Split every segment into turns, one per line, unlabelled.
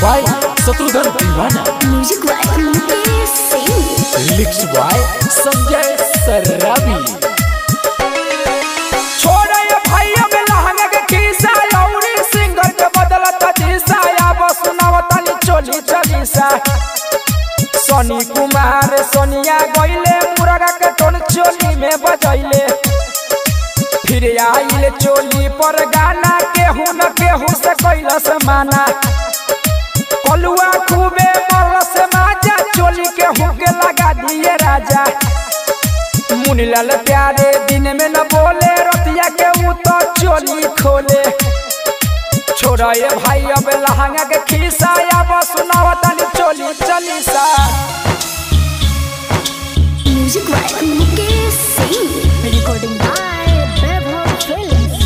by Shatrughan दीवाना
music by Mukesh Singh
lyrics by Sanjay Sarabi
छोड़े भैया में लहंगा के खीसा लौरी सिंगर के बदलत दिशा या बस सुनावतनी चोली चलीसा सोनी कुमार सोनिया गइले मुरगा के टोन चोली में बजैले फिर आइले चोली पर गाना केहू न केहू से कैलस माना कलुआ खूबे मरलस माजा चोली केहू के लगा दिए राजा मुनीलाल प्यारे दिन में न बोले रतिया के ऊ तो चोली खोले छोड़ा ये भाई अब लहंगा के खीसा या बस सुनावतनी चोली चलीसा
music by Mukesh Singh recording by Vaibhav films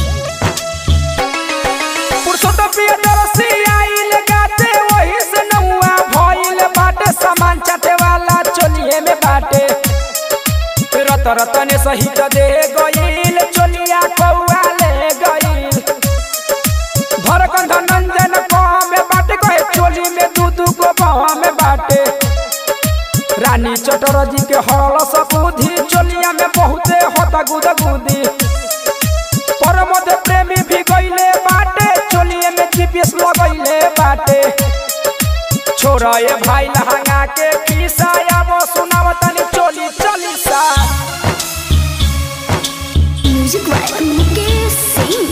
Purushottam Priyadarshi आइल गाते वही से नौआ भइल बाटे सामान चाटे वाला चोलिए में बाटे रत रतन सहित दे गइल चोलिया कौआ ले गइल धरकन धनंजन कहाँ में बाटे कहे चोली में दू दू गो बाह में बाटे रानी चटरजी के हरल सबूधी चोलिया में बहुते होता गुद गुदी परमद प्रेमी भी गइले बाटे चोलिए में जीपीएस लगइले बाटे छोरा ये भाई लहंगा के खीसा या वो सुनावतनी चोली चलीसा
म्यूजिक बाय मुकेश सिंह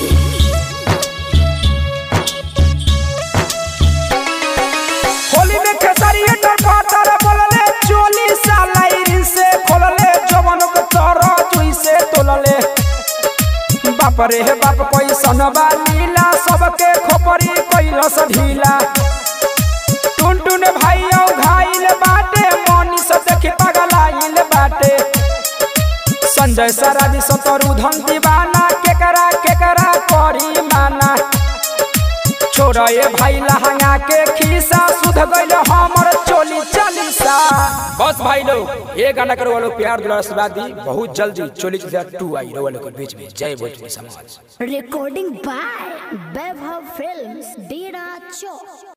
होली में खेसारी टर पातर बोलले चोली सालाइरी से खोलले जवन के तोरो जुई से तोलले बाप रे हे बाप पैसन लीला सबके खोपरी कैलस ढीला टुन टुन भाई घाइल बाटे मनी से देखी पगलाइल बाटे संजय सराबी सतरु धन दीवाना केकरा केकरा करी माना छोड़ा ये भाई लहंगा के खीसा सुध गइल हमर चोली चालीसा बस भाई लोग ये गाना करो वालों प्यार दुलार आशीर्वाद दी बहुत जल्दी चोली चालीसा टू आई रहो वालों के बीच में जय भोजपुरी समाज
रिकॉर्डिंग बाय वैभव फिल्म्स डेरा चौक